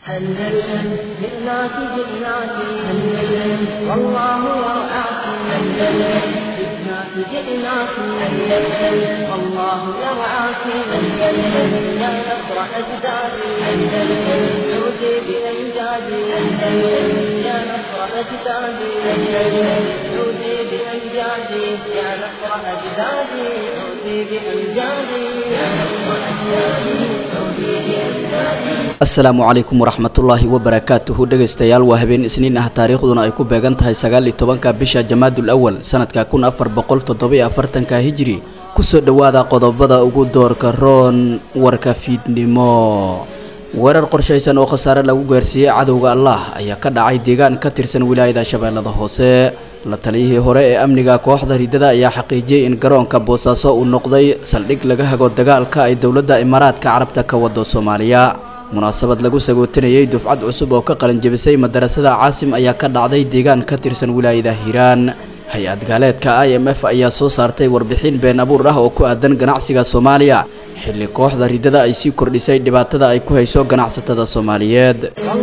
أندلسن جئناك جئناك أندلسن والله يرعاك أندلسن جئناك جئناك أندلسن والله يرعاك أندلسن يا نصر أجدادي أندلسن عودي بأمجادي أندلسن يا نصر أجدادي أندلسن عودي بأمجادي يا نصر أجدادي عودي بأمجادي يا نصر أجدادي عودي بأمجادي asalaamu calaykum waraxmatullaahi wabarakaatuhu dhegaystayaal waa habeen isniin ah taariikhduna ay ku beegan tahay sagaal iyo tobanka bisha jamaadul awal sanadka kun afar boqol toddobiyo afartanka hijri kusoo dhowaada qodobada ugu doorka roon warka fiidnimo weerar qorshaysan oo khasaare lagu gaarsiiyey cadowga allah ayaa ka dhacay deegaan ka tirsan wilaayada shabeellada hoose la taliyihii hore ee amniga kooxda ridada ayaa xaqiijiyey in garoonka boosaaso uu noqday saldhig laga hago dagaalka ay dowladda imaaraadka carabta ka wado soomaaliya munaasabad lagu sagootinayey dufcad cusub oo ka qalinjebisay madarasada caasim ayaa ka dhacday deegaan ka tirsan wilaayada hiiraan hay-ad gaaleedka i m f ayaa soo saartay warbixin been abuur ah oo ku aadan ganacsiga soomaaliya xilli kooxda ridada ay sii kordhisay dhibaatada ay ku hayso ganacsatada soomaaliyeed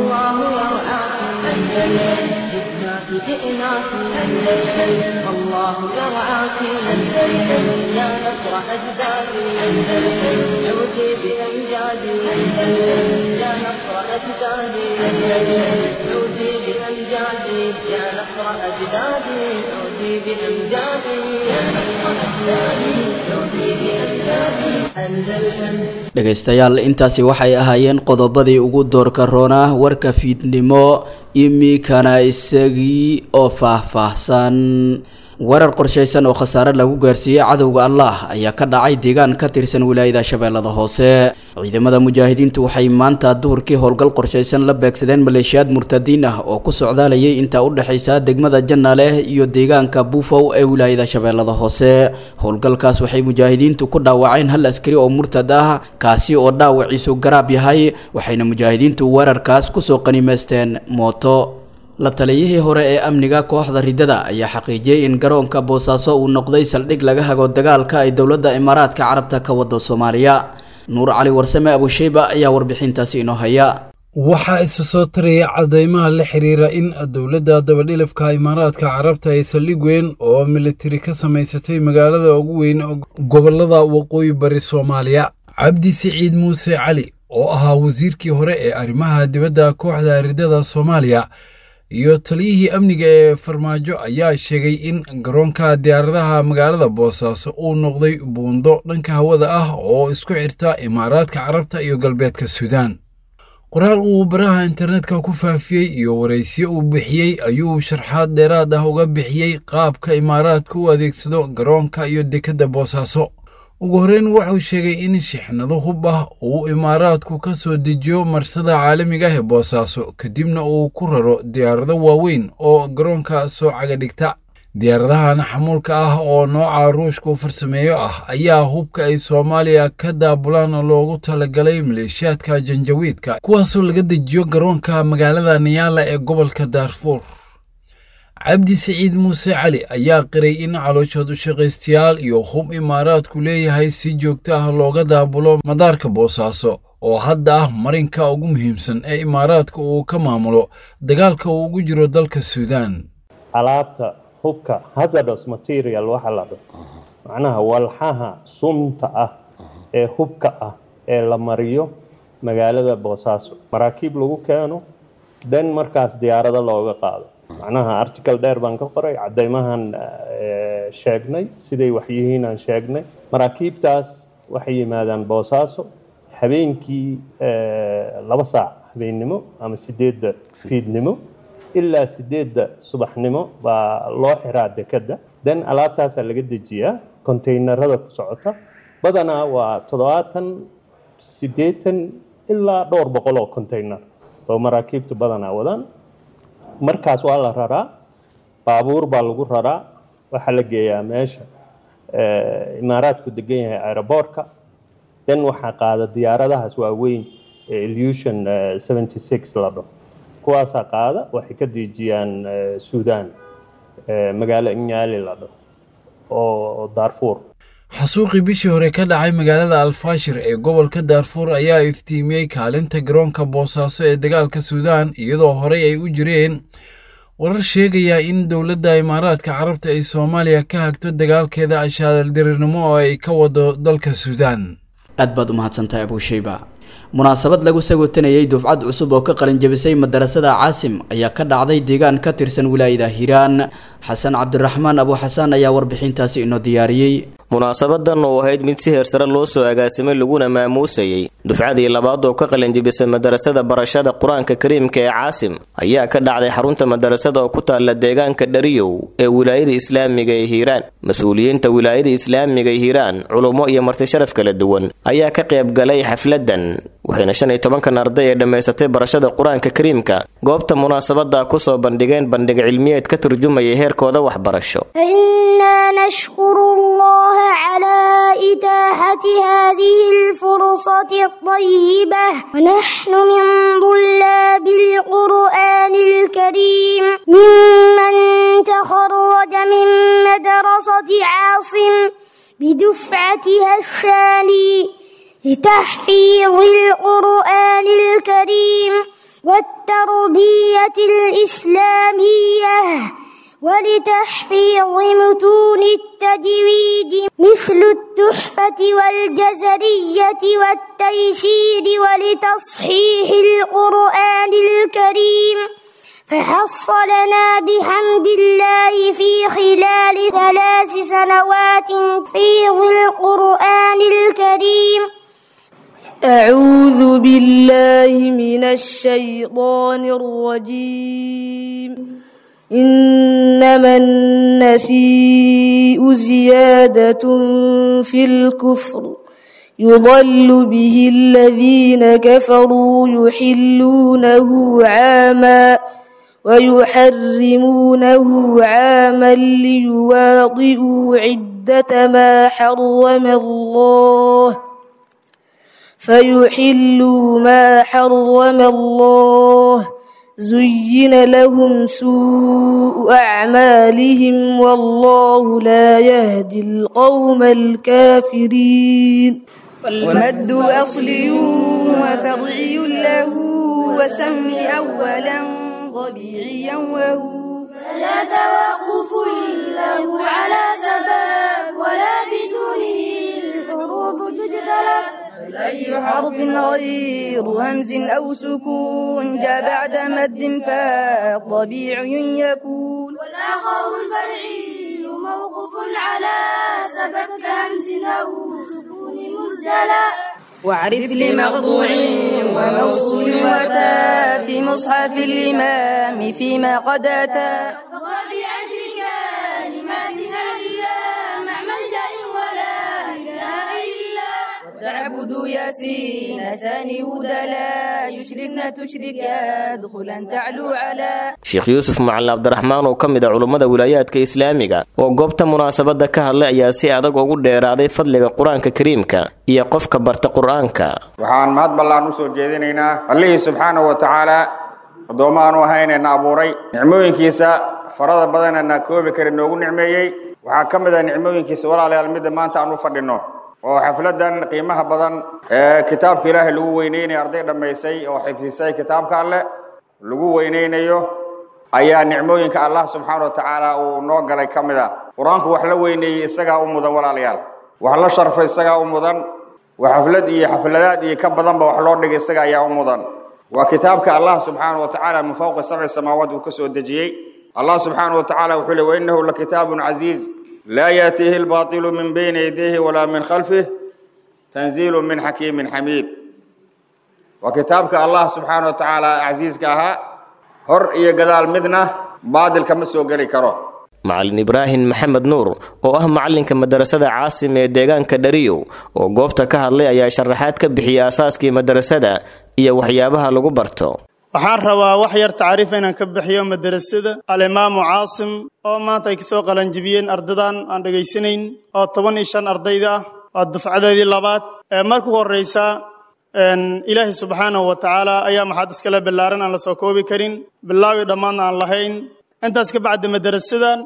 جئناك أندلسن والله يرعاك أندلسن يا نصر أجدادي أندلسن عودي بأمجادي أندلسن يا نصر أجدادي أندلسن عودي بأمجادي يا نصر أجدادي عودي بأمجادي يا نصر أجدادي عودي بأمجادي أندلسن dhegaystayaal intaasi waxay ahaayeen qodobadii ugu doorka roona warka fiidnimo imikana isagii oo faah-faahsan weerar qorshaysan oo khasaare lagu gaarsiiyey cadowga allah ayaa ka dhacay deegaan ka tirsan wilaayada shabeellada hoose ciidamada mujaahidiintu waxay maanta duhurkii howlgal qorshaysan la beegsadeen maleeshiyaad murtadiin ah oo ku socdaalayay intaa u dhexaysa degmada jannaaleh iyo deegaanka buufow ee wilaayada shabeellada hoose howlgalkaas waxay mujaahidiintu ku dhaawaceen hal askari oo murtad ah kaasi oo dhaawaciisu garaab yahay waxayna mujaahidiintu weerarkaas kusoo qanimaysteen mooto la taliyihii hore ee amniga kooxda ridada ayaa xaqiijiyey in garoonka boosaaso uu noqday saldhig laga hago dagaalka ay dowladda imaaraadka carabta ka wado soomaaliya nuur cali warsame abusheyba ayaa warbixintaasi inoo haya waxaa isa soo taraya cadeymaha la xiriira in dowladda dabadhilafka imaaraadka carabta ay saldhig weyn oo militari ka samaysatay magaalada ugu weyn gobolada waqooyi bari soomaaliya cabdi siciid muuse cali oo ahaa wasiirkii hore ee arrimaha dibadda kooxda ridada soomaaliya iyo taliyihii amniga ee farmaajo ayaa sheegay in garoonka diyaaradaha magaalada boosaaso uu noqday buundo dhanka hawada ah oo isku xirta imaaraadka carabta iyo galbeedka suudaan qoraal uu baraha internetka ku faafiyey iyo waraysiyo uu bixiyey ayuu sharxaad dheeraad ah uga bixiyey qaabka imaaraadka u adeegsado garoonka iyo dekedda boosaaso ugu horreyn wuxuu sheegay in shixnado hub ah uu imaaraadku ka soo dejiyo marsada caalamiga ah ee boosaaso kadibna uu ku raro diyaarado waaweyn oo garoonka soo caga dhigta diyaaradahan xamuulka ah oo nooca ruushku farsameeyo ah ayaa hubka ay soomaaliya ka daabulaan loogu talagalay maleeshiyaadka janjawiidka kuwaasoo laga dejiyo garoonka magaalada niyaala ee gobolka daarfuur cabdi siciid muuse cali ayaa qiray in calooshood u shaqaystayaal iyo hub imaaraadku leeyahay si joogto ah looga daabulo madaarka boosaaso oo hadda ah marinka ugu muhiimsan ee imaaraadka uu ka maamulo dagaalka uu ugu jiro dalka suudaan alaabta hubka hazardos material waxa la dho macnaha walxaha sunta ah ee hubka ah ee la mariyo magaalada boosaaso maraakiib lagu keeno dan markaas diyaarado looga qaado macnaha article dheer baan ka qoray cadeymahan sheegnay siday waxyihiin aan sheegnay maraakiibtaas waxay yimaadaan boosaaso habeenkii laba saac habeennimo ama sideedda fiidnimo ilaa sideedda subaxnimo baa loo xiraa dekedda den alaabtaasaa laga dejiyaa kontaynarada ku socota badanaa waa toddobaatan siddeetan ilaa dhowr boqol oo contaynar oo maraakiibtu badanaa wadaan markaas waa la raraa baabuur baa lagu raraa waxaa la geeyaa meesha imaaraadku degan yahay aeroboortka den waxaa qaada diyaaradahaas waaweyn ee illusion seventy six la dhaho kuwaasaa qaada waxay ka dejiyaan suudaan magaalo inyaali la dhaho oo daarfuur xasuuqii bishii hore ka dhacay magaalada alfaashir ee gobolka daarfuur ayaa iftiimiyey kaalinta garoonka boosaaso ee dagaalka suudaan iyadoo horey ay u jireen warar sheegaya in dowladda imaaraadka carabta ay soomaaliya ka hagto dagaalkeeda ashaaldirirnimo oo ay ka wado dalka suudaan aad baad u mahadsantahay abuushayba munaasabad lagu sagootanayay dufcad cusub oo ka qalinjabisay madarasada caasim ayaa ka dhacday deegaan ka tirsan wilaayada hiiraan xasan cabdiraxmaan abu xasaan ayaa warbixintaasi inoo diyaariyey munaasabadan oo ahayd mid si heersare loo soo agaasimay laguna maamuusayey dufcadii labaad oo ka qalinjibisay madarasada barashada qur-aanka kariimka ee caasim ayaa ka dhacday xarunta madarasada oo ku taalla deegaanka dhariyow ee wilaayada islaamiga ee hiiraan mas-uuliyiinta wilaayada islaamiga ee hiiraan culummo iyo marti sharaf kala duwan ayaa ka qayb galay xafladan waxayna shan iyo tobankan arday ee dhammaysatay barashada qur-aanka kariimka goobta munaasabada kusoo bandhigeen bandhig cilmiyeed ka turjumaya heerkooda waxbarasho على إتاحة هذه الفرصة الطيبة ونحن من طلاب القرآن الكريم ممن تخرج من مدرسة عاصم بدفعتها الثاني لتحفيظ القرآن الكريم والتربية الإسلامية ولتحفيظ متون التجويد مثل التحفة والجزرية والتيسير ولتصحيح القرآن الكريم فحصلنا بحمد الله في خلال ثلاث سنوات حفيظ القرآن الكريم أعوذ بالله من الشيطان الرجيم إنما النسيء زيادة في الكفر يضل به الذين كفروا يحلونه عاما ويحرمونه عاما ليواطئوا عدة ما حرم الله فيحلوا ما حرم الله زين لهم سوء أعمالهم والله لا يهدي القوم الكافرين ومد أصلي وفرعي له وسم أولا ضبيعيا وهو لا توقف له على سبب ولا بدونه الحروف تجتلب أي حرف غير همز أو سكون جاء بعد مد فطبيعي يكون والآخر الفرعي موقف على سبب كهمز أو سكون مزدلى واعرف لمقطوع وموصول وأتى في مصحف الإمام فيما قد أتى فقل بعشر كلمات إلا مع ملجأ ولا إله إلا تعبد ياسين ثاني هدى لا يشركن تشرك ادخلا تعلو على sheekh yuusuf macalin cabdiraxmaan oo ka mid a culummada wilaayaadka islaamiga oo goobta munaasabada ka hadlay ayaa si adag ugu dheeraaday fadliga qur-aanka kariimka iyo qofka barta qur-aanka waxaan mahad ballaan usoo jeedinaynaa allihii subxaanahu wa tacaala addoommahaanu ahaynayna abuuray nicmooyinkiisa farada badanana koobi kara noogu nicmeeyey waxaa ka mid ah nicmooyinkiisa walaalayaal midda maanta aan u fadhino oo xafladan qiimaha badan ee kitaabka ilaahay lagu weyneynayo arday dhammaysay oo xifdisay kitaabka alleh lagu weyneynayo ayaa nicmooyinka allah subxaana wa tacaala uu noo galay ka mid ah qur-aanku wax la weyneeyey isagaa u mudan walaalayaal wax la sharfay isagaa u mudan wax xaflad iyo xafladaad iyo ka badanba wax loo dhigay isaga ayaa u mudan waa kitaabka allah subxaana wa tacaala min fawqi sabci samaawaat uu ka soo dejiyey allah subxaana wa tacaala wuxuu le wainahu lakitaabun casiiz laa yaatiihi lbaailu min bayni yadayhi walaa min khalfih tanziilu min xakiimin xamiid waa kitaabka allah subxaana wa tacaala casiiska ahaa hor iyo gadaal midna baadil kama soo geli karo macalin ibraahim maxamed nuur oo ah macalinka madarasada caasim ee deegaanka dhariyow oo goobta ka hadlay ayaa sharaxaad ka bixiyay aasaaskii madarasada iyo waxyaabaha lagu barto waxaan rabaa wax yar tacriifa inaan ka bixiyo madarasada alimaamu caasim oo maanta ay kasoo qalanjibiyeen ardadan aan dhegaysanayn oo toban iyo shan ardayda ah waa dufcadeedii labaad ee marka u horreysa ilaahay subxaanahu wa tacaala ayaa maxaad iskale ballaaran aan la soo koobi karin bilaawi dhammaadna aan lahayn intaas ka bacdi madarasadan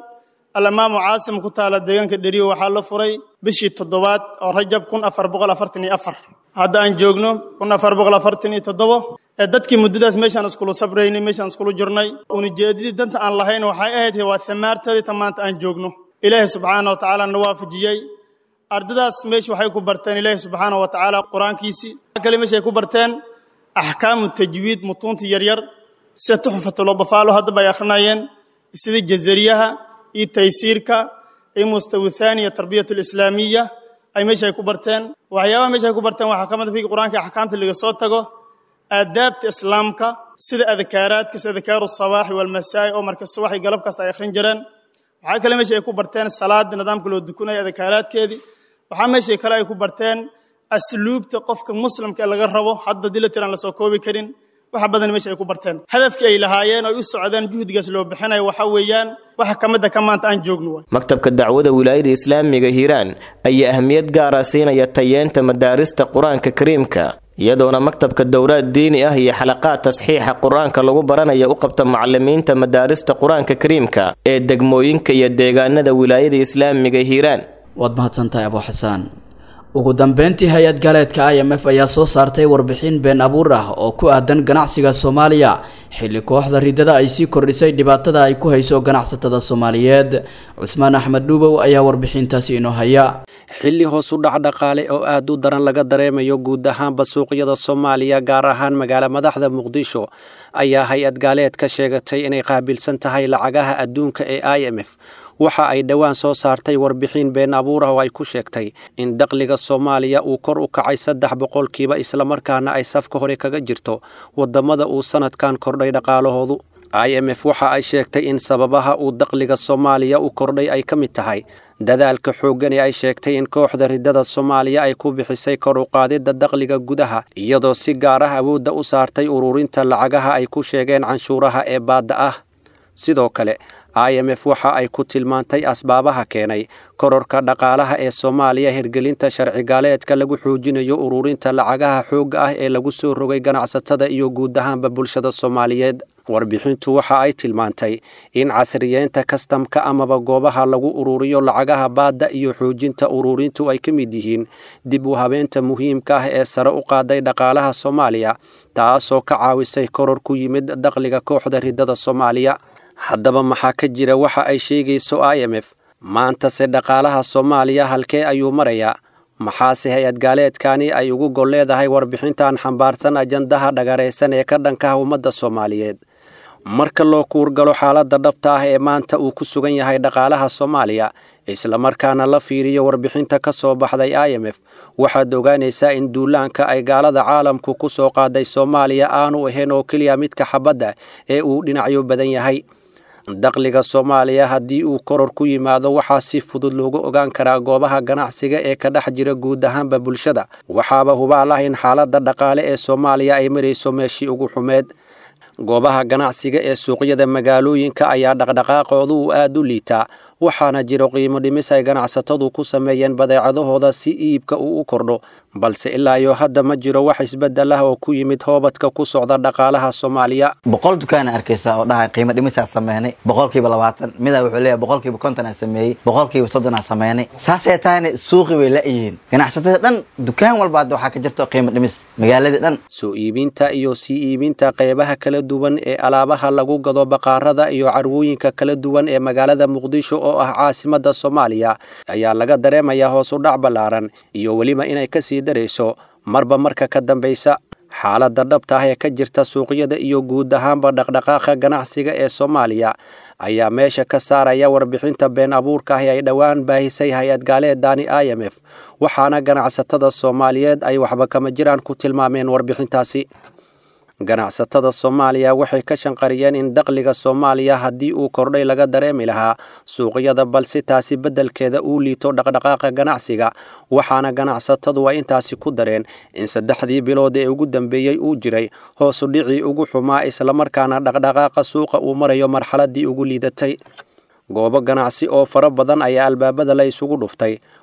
alimaamu caasim ku taala deegaanka dheriyo waxaa la furay bishii toddobaad oo rajab kun afar boqol afartan iyo afar hadda aan joogno kun afar boqol afartan iyo toddobo ee dadkii muddadaas meeshaan iskulu sabraynay meeshaan iskulu jirnay unujeedadii danta aan lahayn waxay ahayd waa thamaarteedii ta maanta aan joogno ilaahay subxaana wa tacaala na waafajiyey ardadaas meesha waxay ku barteen ilaahay subxaana wa tacaala qur-aankiisii kale meeshay ku barteen axkaamu tajwiid mutuunta yaryar sida tuxfatuladafaalo haddaba ay akhrinayeen sida jazariyaha iyo taysiirka iyo mustawi thaaniya tarbiyat alislaamiya ay meesha ay ku barteen waxyaabaha meesha ay ku barteen waxaa ka mid figi qur-aanka axkaamta laga soo tago aadaabta islaamka sida adkaaraadka sida adkaaru sabaaxi walmasaa'i oo marka subax iyo galab kasta ay akhrin jireen waxaa kale meesha ay ku barteen salaada nidaamka loo dukunaya adkaaraadkeedii waxaa meesha kale ay ku barteen asluubta qofka muslimka ee laga rabo hadda dii la tiraan lasoo koobi karin waxa badan meesha ay ku barteen hadafkii ay lahaayeen oo ay u socdeen juhdigaas loo bixinayo waxa weeyaan waxa ka mid a ka maanta aan joogno waay maktabka dacwada wilaayada islaamiga hiiraan ayaa ahmiyad gaara siinaya tayeenta madaarista qur-aanka kariimka iyadoona maktabka dowlaad diini ah iyo xalaqaad tasxiixa qur-aanka lagu baranaya u qabta macalimiinta madaarista qur-aanka kariimka ee degmooyinka iyo deegaanada wilaayada islaamiga hiiraan waad mahadsantahay abuu xasaan ugu dambeyntii hay-ad galeedka i m f ayaa soo saartay warbixin been abuur ah oo ku aadan ganacsiga soomaaliya xilli kooxda ridada ay sii kordhisay dhibaatada ay ku hayso ganacsatada soomaaliyeed cusmaan axmed dhuubow ayaa warbixintaasi inoo haya xilli hoos u dhac dhaqaale oo aad u daran laga dareemayo guud ahaanba suuqyada soomaaliya gaar ahaan magaala madaxda muqdisho ayaa hay-ad gaaleed ka sheegatay inay qaabilsan tahay lacagaha adduunka ee i m f waxa ay dhowaan soo saartay warbixin been abuur ah oo ay ku sheegtay in dakhliga soomaaliya uu kor u kacay saddex boqolkiiba islamarkaana ay safka hore kaga jirto wadamada uu sanadkan kordhay dhaqaalahoodu i m f waxa ay sheegtay in sababaha uu dakhliga soomaaliya u kordhay ay ka mid tahay dadaalka xooggan ee ay sheegtay in kooxda ridada soomaaliya ay ku bixisay kor u qaadidda dakhliga gudaha iyadoo si gaar ah awoodda u saartay ururinta lacagaha ay ku sheegeen canshuuraha ee baadda ah sidoo kale i m f waxa ay ku tilmaantay asbaabaha keenay kororka dhaqaalaha ee soomaaliya hirgelinta sharcigaaleedka lagu xoojinayo ururinta lacagaha xoogga ah ee lagu soo rogay ganacsatada iyo guud ahaanba bulshada soomaaliyeed warbixintu waxa ay tilmaantay in casriyeynta kastamka amaba goobaha lagu ururiyo lacagaha baadda iyo xoojinta ururintu ay ka mid yihiin dib u habeenta muhiimka ah ee sare u qaaday dhaqaalaha soomaaliya taasoo ka caawisay koror ku yimid dakhliga kooxda ridada soomaaliya haddaba maxaa ka jira waxa ay sheegayso i m f maantase dhaqaalaha soomaaliya halkee ayuu marayaa maxaase hay-ad gaaleedkani ay ugu gol leedahay warbixintan xambaarsan ajandaha dhagaraysan ee ka dhankaha ummadda soomaaliyeed marka loo kuurgalo xaaladda dhabta ah ee maanta uu ku sugan yahay dhaqaalaha soomaaliya islamarkaana la fiiriyo warbixinta ka soo baxday i m f waxaad ogaanaysaa in duulaanka ay gaalada caalamku ku soo qaaday soomaaliya aanu ahayn oo keliya midka xabadda ee uu dhinacyo badan yahay dakhliga soomaaliya haddii uu koror ku yimaado waxaa si fudud loogu ogaan karaa goobaha ganacsiga ee ka dhex jira guud ahaanba bulshada waxaaba hubaal ah in xaaladda dhaqaale ee soomaaliya ay marayso meeshii ugu xumeed goobaha ganacsiga ee suuqyada magaalooyinka ayaa dhaqdhaqaaqoodu uu aad u liitaa waxaana jiro qiimo dhimis ay ganacsatadu ku sameeyeen badeecadahooda si iibka uu u kordho balse ilaa iyo hadda ma jiro wax isbeddel ah oo ku yimid hoobadka ku socda dhaqaalaha soomaaliya boqol dukaana arkaysa oo dhahay qiimo dhimisaa sameynay boqolkiiba labaatan midaa wuxuu leeyahay boqolkiiba kontonaa sameeyey boqolkiiba soddonaa sameynay saasay tahayna suuqi way la-yihiin ganacsatada dhan dukaan walba hadda waxaa ka jirto qiimo dhimis magaaladii dhan soo iibinta iyo sii iibinta qeybaha kala duwan ee alaabaha lagu gado baqaarada iyo carwooyinka kala duwan ee magaalada muqdisho oo ah caasimada soomaaliya ayaa laga dareemayaa hoos u dhac ballaaran iyo weliba inay kasii darayso marba marka ka dambaysa xaaladda dhabta ah ee ka jirta suuqyada iyo guud ahaanba dhaqdhaqaaqa ganacsiga ee soomaaliya ayaa meesha ka saaraya warbixinta been abuurka ah ee ay dhowaan baahisay hay-ad gaaleedani i m f waxaana ganacsatada soomaaliyeed ay waxba kama jiraan ku tilmaameen warbixintaasi ganacsatada soomaaliya waxay ka shanqariyeen in dakhliga soomaaliya haddii uu kordhay laga dareemi lahaa suuqyada balse taasi beddelkeeda uu liito dhaqdhaqaaqa ganacsiga waxaana ganacsatadu ay intaasi ku dareen in saddexdii bilood ee ugu dambeeyey uu jiray hoosu dhicii ugu xumaa islamarkaana dhaqdhaqaaqa suuqa uu marayo marxaladii ugu liidatay goobo ganacsi oo fara badan ayaa albaabada la isugu dhuftay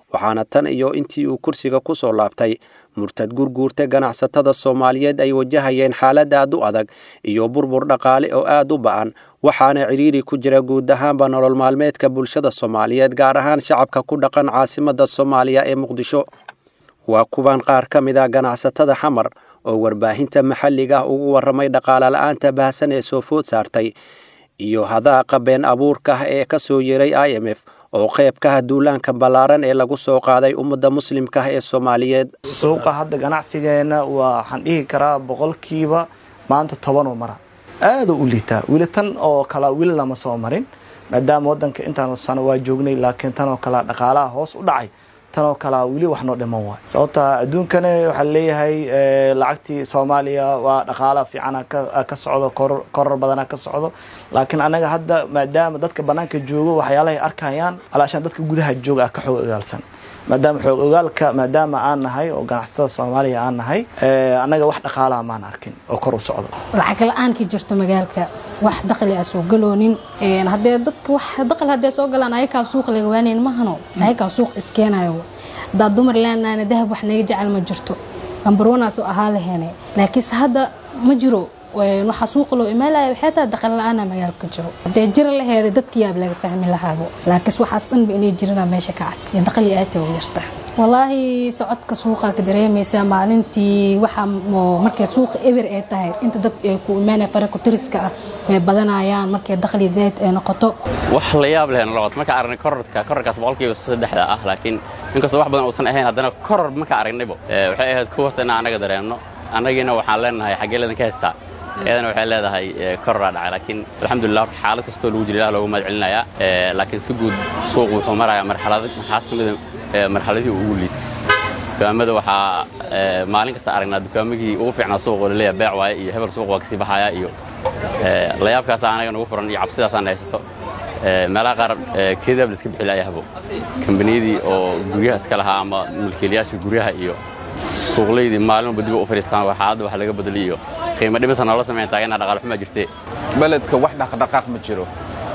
waxaana tan iyo intii uu kursiga ku soo laabtay murtad gurguurta ganacsatada soomaaliyeed ay wajahayeen xaalad aad u adag iyo burbur dhaqaale oo aad u ba'an waxaana cidhiiri ku jira guud ahaanba nolol maalmeedka bulshada soomaaliyeed gaar ahaan shacabka ku dhaqan caasimada soomaaliya ee muqdisho waa kuwan qaar ka mid a ganacsatada xamar oo warbaahinta maxalliga ah ugu warramay dhaqaale la'aanta baahsan ee soo food saartay iyo hadaaqa been abuurka ah ee ka soo yeeray i m f oo qayb ka ah duulaanka ballaaran ee lagu soo qaaday ummadda muslimka ah ee soomaaliyeed suuqa hadda ganacsigeenna waa waxaan dhihi karaa boqolkiiba maanta tobanoo mara aada u liitaa weli tan oo kala weli lama soo marin maadaama waddanka intaan sano waa joognay laakiin tan oo kale dhaqaalaha hoos u dhacay tanoo kalea weli wax noo dhiman waay sababta adduunkana waxaa leeyahay lacagtii soomaaliya waa dhaqaala fiicana ka socdo koror badana ka socdo laakiin anaga hadda maadaama dadka banaanka joogo waxyaalahay arkayaan alaashaan dadka gudaha jooga ah ka xoog ogaalsan maadaama xoog ogaalka maadaama aan nahay oo ganacsatada soomaaliya aan nahay annaga wax dhaqaalaha maan arkin oo kor u socdo lacag la-aan ka jirto magaalka wax dakhli ah soo galoonin haddee dadka wax dakhli haddee soo galaan ayakaa suuq laga waanayn mahano ayakaa suuq iskeenayo haddaa dumar leenahayna dahab wax naga jecel ma jirto lambarwanaasoo ahaa laheene laakiinse hadda ma jiro waxaa suuqa loo imaanaya waxay tahay dakhli la-aana magaalka jiro haddee jira laheeda dadka yaab laga fahmi lahaabo laakiinse waxaas dhanba inay jirana meesha ka cad iyo dakhli aadta u yarta walaahi socodka suuqa ka dareemaysaa maalintii waxaa markay suuqa eber ay tahay inta dad ay ku imaanaya faraqu tiriska ah way badanayaan markay dakhli zayd ay noqoto wax la yaab leh noqoto marka aragnay kororka kororkaas boqolkiiba saddexda ah laakiin inkastoo wax badan uusan ahayn haddana koror marka aragnaybo waxay ahayd kuwarta inaan annaga dareemno annagiina waxaan leenahay xaggee leedan ka haystaa iyadana waxay leedahay kororaa dhacay laakiin alxamdulilah horta xaalad kastoo lagu jira ilah loogu mahad celinayaa laakiin si guud suuq wuxuu marayaa marxalad marxalad ka mida marxaladihii ugu liid dukaamada waxaa maalin kasta aragnaa dukaamagii ugu fiicnaa suuqoo laleeyahay beec waaye iyo hebel suuq waa kasii baxaya iyo layaabkaasa anaga nagu furan iyo cabsidaasaan haysato meelaha qaar keedaab la iska bixi laayahbo kambaniyadii oo guryaha iska lahaa ama mulkiilayaasha guryaha iyo suuqlaydii maalin walba dib u fadhiistaan xaaladda wax laga bedeli iyo qiimo dhimisa noola samayn taagana dhaqaal xumaa jirtee beledka wax dhaqdhaqaaq ma jiro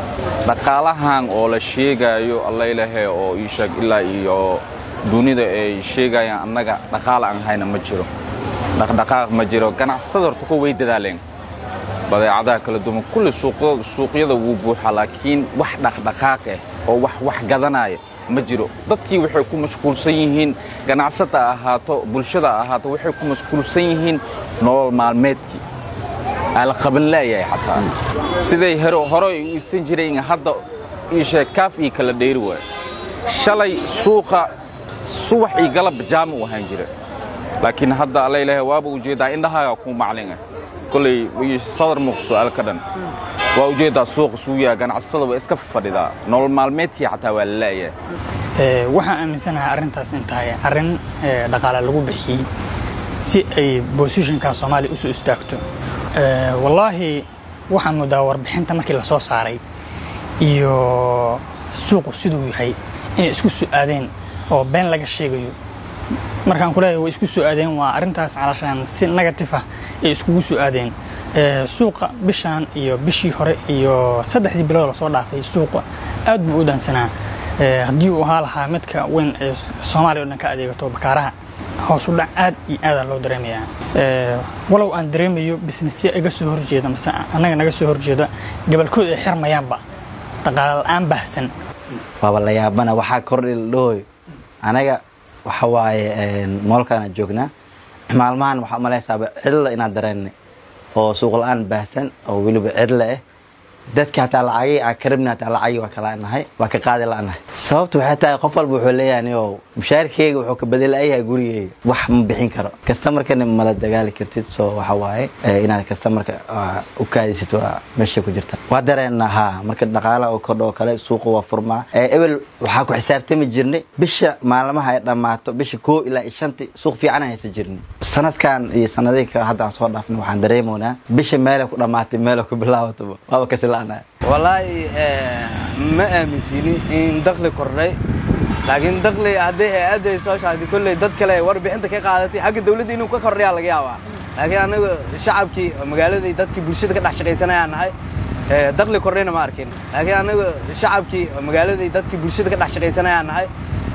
dhaqaalahan oo la sheegaayo allaylahe oo ii sheeg ilaa iyo dunida ay sheegayaan annaga dhaqaala aan hayna ma jiro dhaqdhaqaaq ma jiro ganacsada horta ko way dadaaleen badeecadaha kala duwan kulli suuqyada wuu buuxaa laakiin wax dhaqdhaqaaq ah oo wax wax gadanaya ma jiro dadkii waxay ku mashquulsan yihiin ganacsata ahaato bulshada ahaato waxay ku mashquulsan yihiin nolol maalmeedkii ala qaban laayahay xataa siday hore ay u iibsan jireen hadda iishee kaaf iyo kala dheeri waayo shalay suuqa subax iyo galab jaama u ahaan jira laakiin hadda alla ilaahay waaba ujeeddaa indhahaaga kuu maclin ah kolley sadar muuq su'aal ka dhan waa ujeeddaa suuqa suuyaa ganacsatada waa iska fadhidaa nolol maalmeedkii xataa waa la laayahay waxaan aaminsanahay arrintaas in tahay arrin dhaqaale lagu bixiyey si ay bosishinka soomaaliya usoo istaagto wallaahi waxaan moodaa warbixinta markii la soo saaray iyo suuqu siduu yahay inay isku soo aadeen oo been laga sheegayo markaan ku leeyahay way isku soo aadeen waa arrintaas calashaan si negatif ah ay iskugu soo aadeen suuqa bishaan iyo bishii hore iyo saddexdii bilood lasoo dhaafay suuqa aad buu u daansanaa haddii uu ahaa lahaa midka weyn ee soomaaliya o dhan ka adeegato bakaaraha hoos u dhac aad iyo aadaa loo dareemayaa walow aan dareemayo bisnesya iga soo horjeeda mase annaga naga soo horjeeda gabalkood ay xirmayaanba dhaqaale la-aan baahsan waaba la yaabana waxaa kordhi la dhahoyo anaga waxa waaye moolkaana joognaa maalmahan waxaa umalaysaaba cidla inaan dareennay oo suuq la-aan baahsan oo weliba cidla ah dadka hataa lacagii aan karabni hataa lacagii waa ka la'nahay waa ka qaadi la'nahay sababtu waxay tahay qof walba wuxuu leeyahay oo mushaarkeyga wuxuu ka bedelayahay gurigeyga wax ma bixin karo kastamarkana mala dagaali kartid soo waxa waaye inaad kastamarka u kaadisid waa meeshay ku jirta waa dareennaa haa marka dhaqaalaha oo kordho oo kale suuqa waa furmaa ebel waxaa ku xisaabtami jirnay bisha maalmaha ay dhammaato bisha koo ilaa iyo shanti suuq fiican haysa jirnay sanadkan iyo sanadihii hadda aan soo dhaafnay waxaan dareemoynaa bisha meelay ku dhammaatay meelay ku bilaabataba waaba kasi wallaahi ma aaminsini in dakli kordhay laakiin dakli haddii hay-adda ay soo shaagtay kolley dad kale warbixinta ka qaadatay xagga dawladda inuu ka kordhayaa laga yaabaa laakiin anaga shacabkii magaaladii dadkii bulshada ka dhex shaqaysanayaan nahay dakli kordhayna ma arkin laakiin anaga shacabkii magaaladii dadkii bulshada ka dhex shaqaysanayaan nahay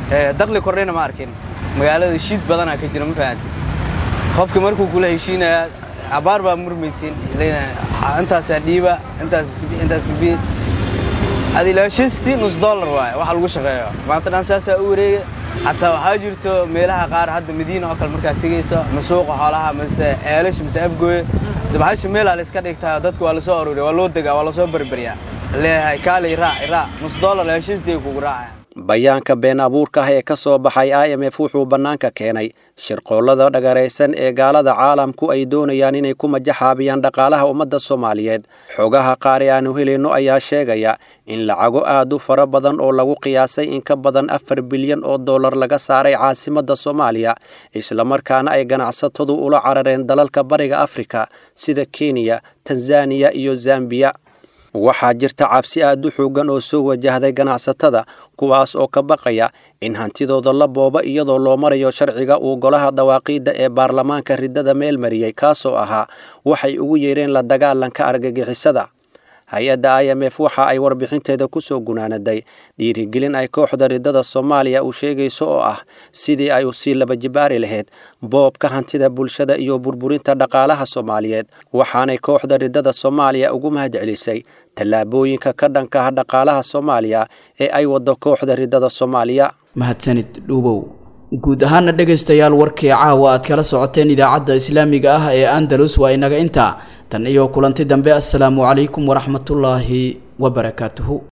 dakli kordhayna ma arkin magaalada shiid badanaa ka jira ma fahanti qofka markuu kula heshiinaya abaar baa murmaysin intaasaa dhiiba intaas intaas kabi ad ilaa shantii nus dollar waaye waxa lagu shaqeeyo maanta dhan saasaa u wareega xataa waxaa jirto meelaha qaar hadda madiina oo kale markaad tegayso ma suuqa xoolaha mase eelash mase afgooye dabahasha meelaa la iska dhigtaa dadka waa lasoo arooriya waa loo degaa waa lasoo berberyaa leeyahay kaalay raac raac nus dollar ilaa shantii kugu raacaya bayaanka been abuurka ah ee ka soo baxay i m f wuxuu bannaanka keenay shirqoollada dhagaraysan ee gaalada caalamku ay doonayaan inay ku majaxaabiyaan dhaqaalaha ummadda soomaaliyeed xogaha qaar ee aanu helayno ayaa sheegaya in lacago aad u fara badan oo lagu qiyaasay in ka badan afar bilyan oo dollar laga saaray caasimadda soomaaliya islamarkaana ay ganacsatadu ula carareen dalalka bariga afrika sida kenya tanzaniya iyo zambiya waxaa jirta cabsi aad u xoogan oo soo wajahday ganacsatada kuwaas oo ka baqaya in hantidooda la booba iyadoo loo marayo sharciga uu golaha dawaaqiidda ee baarlamaanka riddada meel mariyey kaasoo ahaa waxay ugu yeedheen la dagaalanka argagixisada hay-adda i m f waxa ay warbixinteeda ku soo gunaanaday dhiirigelin ay kooxda riddada soomaaliya uu sheegayso oo ah sidii ay usii laba jibaari lahayd boobka hantida bulshada iyo burburinta dhaqaalaha soomaaliyeed waxaanay kooxda riddada soomaaliya ugu mahad celisay tallaabooyinka ka dhanka ah dhaqaalaha soomaaliya ee ay waddo kooxda riddada soomaaliya mahadsanid dhuubow guud ahaana dhegaystayaal warkii caawa aad kala socoteen idaacadda islaamiga ah ee andalus waa inaga intaa tan iyo kulanti dambe assalaamu calaykum waraxmatullaahi wabarakaatuhu